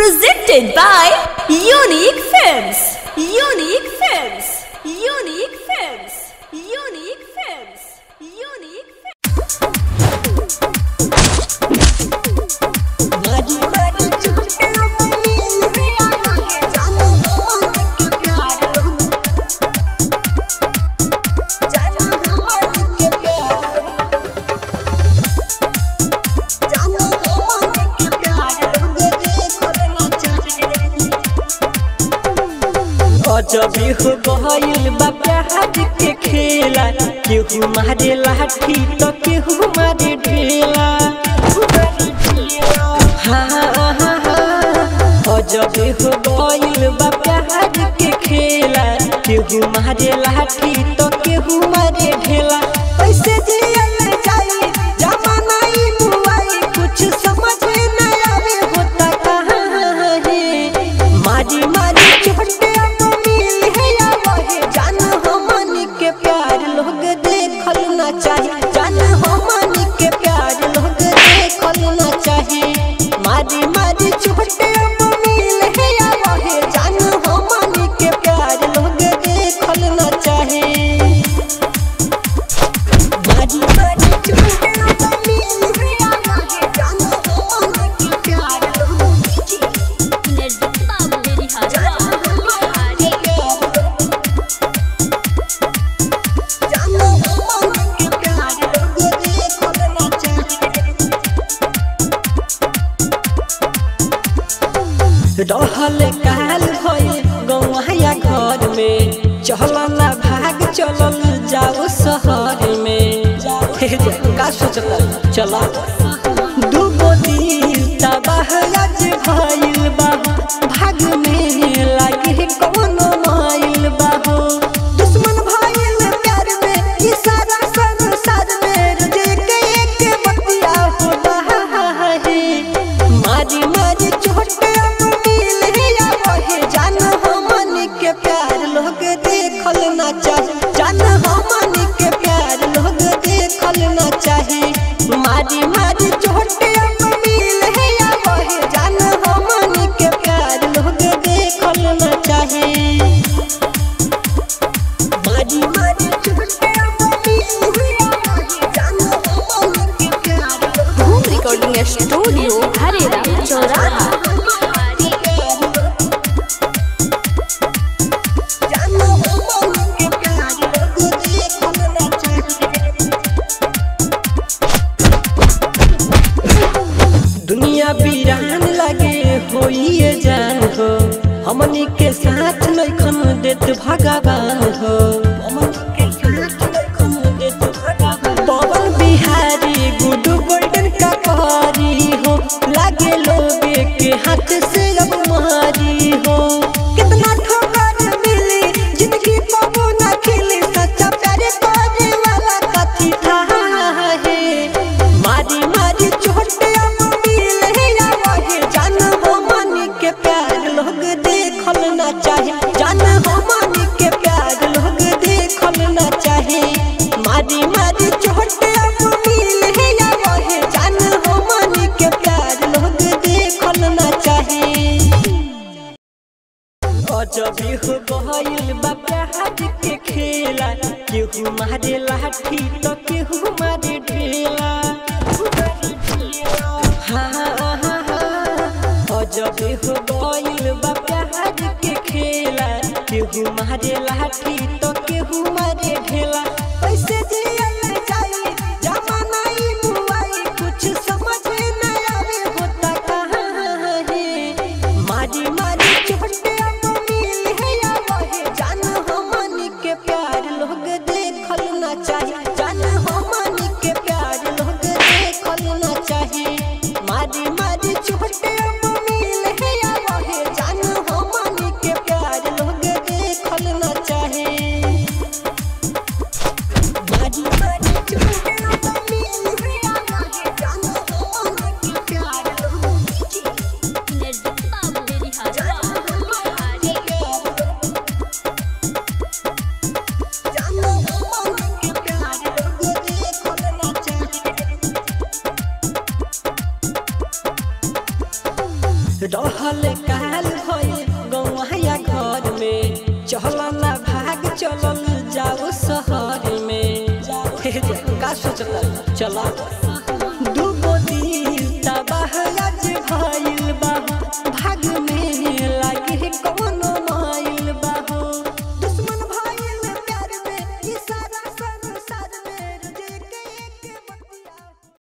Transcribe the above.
Presented by Unique Films. Unique Films. Unique Films. Unique Films. Unique Films. अजबी हो गइल बा प्यार के खेला केहू मारे लाठी तो केहू मारे ढेला हाँ, हाँ, हाँ। अजबी हो गइल बा प्यार के खेला केहू मारे लाठी तो केहू मारे ढेला कैसे जियल जाई जमाना ई बुआई कुछ समझ न आवे होता कहाँ है मारी मारी छोटे मिल है या वहे जान हमन के प्यार लोग देखल ना चाहे जान हमन के प्यार लोग देखल ना चाहे मारी मारी छोटे मिल है या वहे जान हमन के प्यार लोग देखल ना चाहे मारी मारी छोटे मिल है या वहे जान हमन के प्यार लोग रहल काल भइल गौया घर में चल ना भाग चलल जाओ शहर में हे जे, का सोचता चला दूगो दिल तबाह आज भइल बा भाग में लागे कौनो माइल बा हो दुश्मन भइल प्यार में ई सारा संसार में रुझे के एक बतिया हो रहा है मारी मारी छोटे मिल है या वही जान हमन के प्यार लोग देखल ना चाहे जान हमन के प्यार लोग देखल ना चाहे मारी मारी छोटे मिल है या वही जान हमन के प्यार लोग देखल ना चाहे मारी मारी छोटे मिल है या वही जान हमन के प्यार लोग Home Recording Studio, Harera, Choraha. दुनिया वीरान लगे होइए जान हो हमनी के साथ लइखन देत भगवान हो पवन बिहारी गुडू गोल्डन का कहरी हो लागे लोगे के हाथ से अब मारी हो कितना ठोकर मिली जिंदगी पाबो ना खिली सच्चा प्यार करे वाला कथी था है मारी मारी छोटे मिल है या वही जान हमन के प्यार लोग देखल ना चाहे जान हमन के प्यार लोग देखल ना चाहे मारी मारी छोटे मिल है या वही जान हमन के प्यार लोग देखल ना चाहे अजबी हो गइल बा प्यार के खेला केहू मारे लाठी तो केहू मारे ढेला हाँ, हाँ, हाँ। अजबी हो गइल बा प्यार के खेला केहू मारे लाठी तो केहू मारे ढेला कैसे जियल जाई जमाना ई बुआई कुछ समझ न आवे होता कहाँ है मारी मारी छोटे मिल है या वही जान हमन के प्यार लोग देखल ना चाहे जान हमन के प्यार लोग देखल ना चाहे मारी मारी छोटे मिल है या वही जान हमन के प्यार लोग देखल ना चाहे बढ़ल काल भइल गौया घर में चल ना भाग चलल जाओ शहर में हे जा, का सोचता चला दूगो दिल तबाह